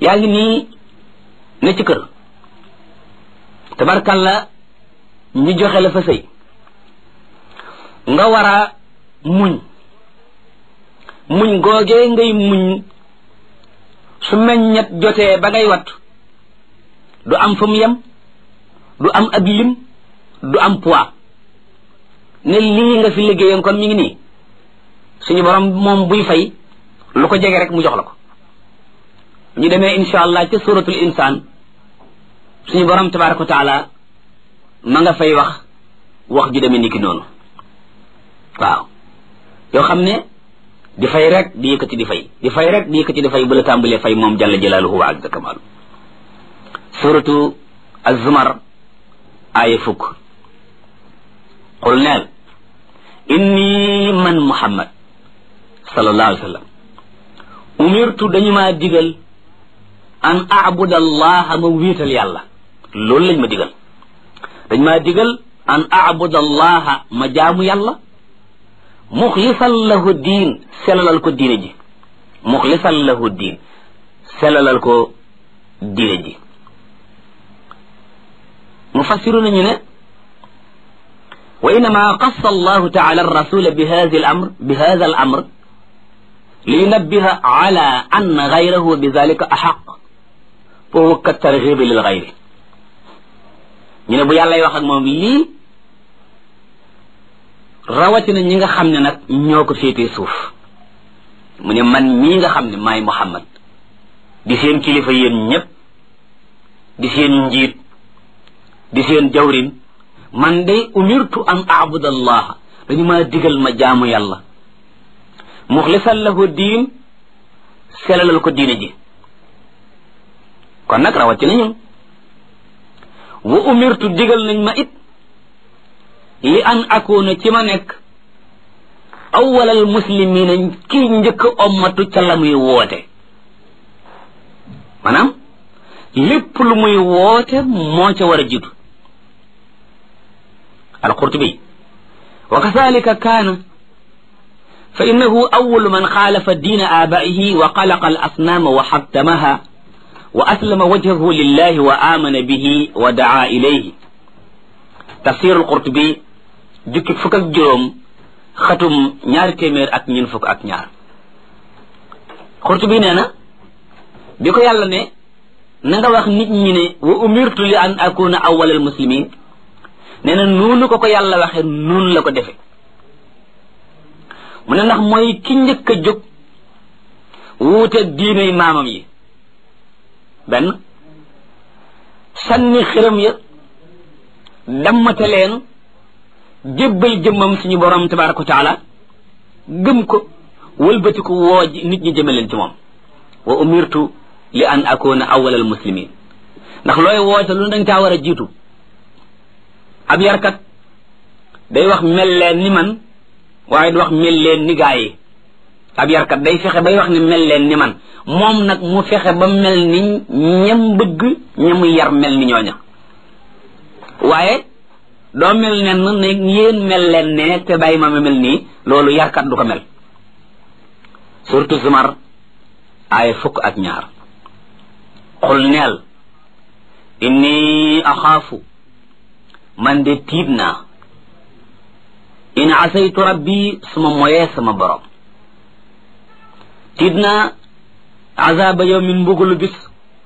yaa ngi nii ne ci kër tabarkalla ñu joxe la fa sëy nga war a muñ muñ googee ngay muñ su meññet jotee ba ngay wat du am fa mu yem du am ab lim du am poids ne lii nga fi liggéeyoon kon mi ngi nii suñu borom moom buy fay lu ko jege rek mu jox la ko ñu demee insha allah ca suratul insaan suñu borom tabaraka wa taala ma nga fay wax wax ju demee niki noonu waaw yoo xam ne di fay rek di yëkkati di fay di fay rek di yëkkati di fay bu la tàmbalee fay moom jalla jalaaluhu wa azza kamaalu suratu az-zumar aaya fukk qul neel inni man muhammad sallallahu alayhi wa sallam umirtu dañu maa digal an abuda allaha ma wéetal yàlla loolu lañ ma digal dañ maa digal an abuda allaha ma jaamu yàlla muxlisan lahu diin selalal ko diine ji muxlisan lahu diin selalal ko diine ji mufassiru nañu ne wa innama qassa allahu taala arrasula bi hadi al amr bi hada al amr liyunabbiha ala an gayrahu bi dalika axaq foofu ka tarxibi lil gayri ñu ne bu yàllay wax ak moom lii rawatina ñi nga xam ne nag ñoo ko féetee suuf mu ne man mii nga xam ne maay Muhammad di seen kilifa yéen ñépp di seen njiit di seen jawrin man day umirtu an abuda allah dañu maa digal ma jaamu yàlla muxlisan lahu diin selalal ko diine ji kon nag rawatina ñun wa umirtu digal nañ ma it li an akuna ci ma nekk awwalal muslimina kii njëkk ommatu ca la muy woote maanaam lépp lu muy woote moo ca war a jiitu alqurtubi wa kadalika kaana fa innahu awwalu man xaalafa diina aabaihi wa xalaqa al asnaama wa xattamaha wa aslama wajhahu lillahi wa amana bihi wa daa ilayhi tafsir alqurtubi jukki fukk ak juróom xatum ñaari téeméer ak ñeent fukk ak ñaar Qurtubi nee na bi ko yàlla ne na nga wax nit ñi ne wa umirtu li an akuna awwalal muslimin nee na noonu ko ko yàlla waxe noonu la ko defe mu ne ndax mooy ki njëkk a jóg wuute diiney maamam yi benn sànni xiram ya dammate leen jébbal jëmmam suñu borom tabaraka wa taala gëm ko wëlbati ko woo nit ñi jëme leen ci moom wa umirtu li an akuna awwal al muslimin ndax looy woote lu dañ caa war a jiitu ab yarkat day wax mel leen ni man waaye du wax mel leen ni gaa yi ab yarkat day fexe bay wax ne mel leen ni man moom nag mu fexe ba mel ni ñam bëgg ñamu yar mel ni ñooña waaye doo mel nen ne yéen mel leen ne te bàyyi ma mel nii loolu yarkat du ko mel surtout zumar aaya fukk ak ñaar xul neel inni axaafu man de tiit naa in asaytu rabbi suma moyee sama borom tiit naa azaba yawmin mbugulu bis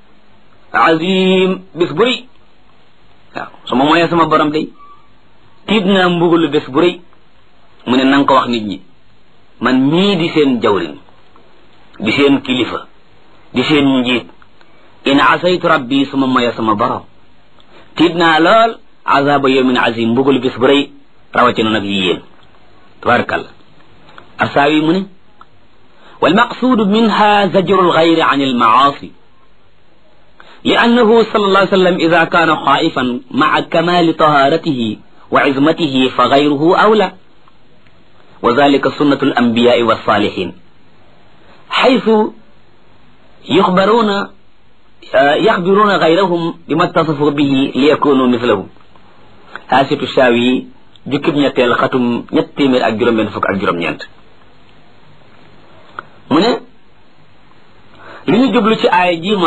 azim bis bu rëy waaw suma moyee sama borom day tiit naa mbugalu bés bu rëy mu ne na nga ko wax nit ñi man mii di seen jawrin di seen kilifa di seen njiit in asaytu rabbi suma moya sama borom tiit naa lool azaba yawmin azim mbugalu bés bu rëy rawatina nag yéen tabarakallah asaawi mu ne والمقصود منها زجر الغير عن المعاصي لأنه صلى الله عليه وسلم إذا كان خائفا مع كمال طهارته وعظمته فغيره أولى وذلك سنة الأنبياء والصالحين حيث يخبرون يخبرون غيرهم بما اتصفوا به ليكونوا مثله هاسة الشاوي جكب نيتيل ختم نيتيمير أك جرم بن فك أك جرم نينت من li ñu jublu ci aaya ji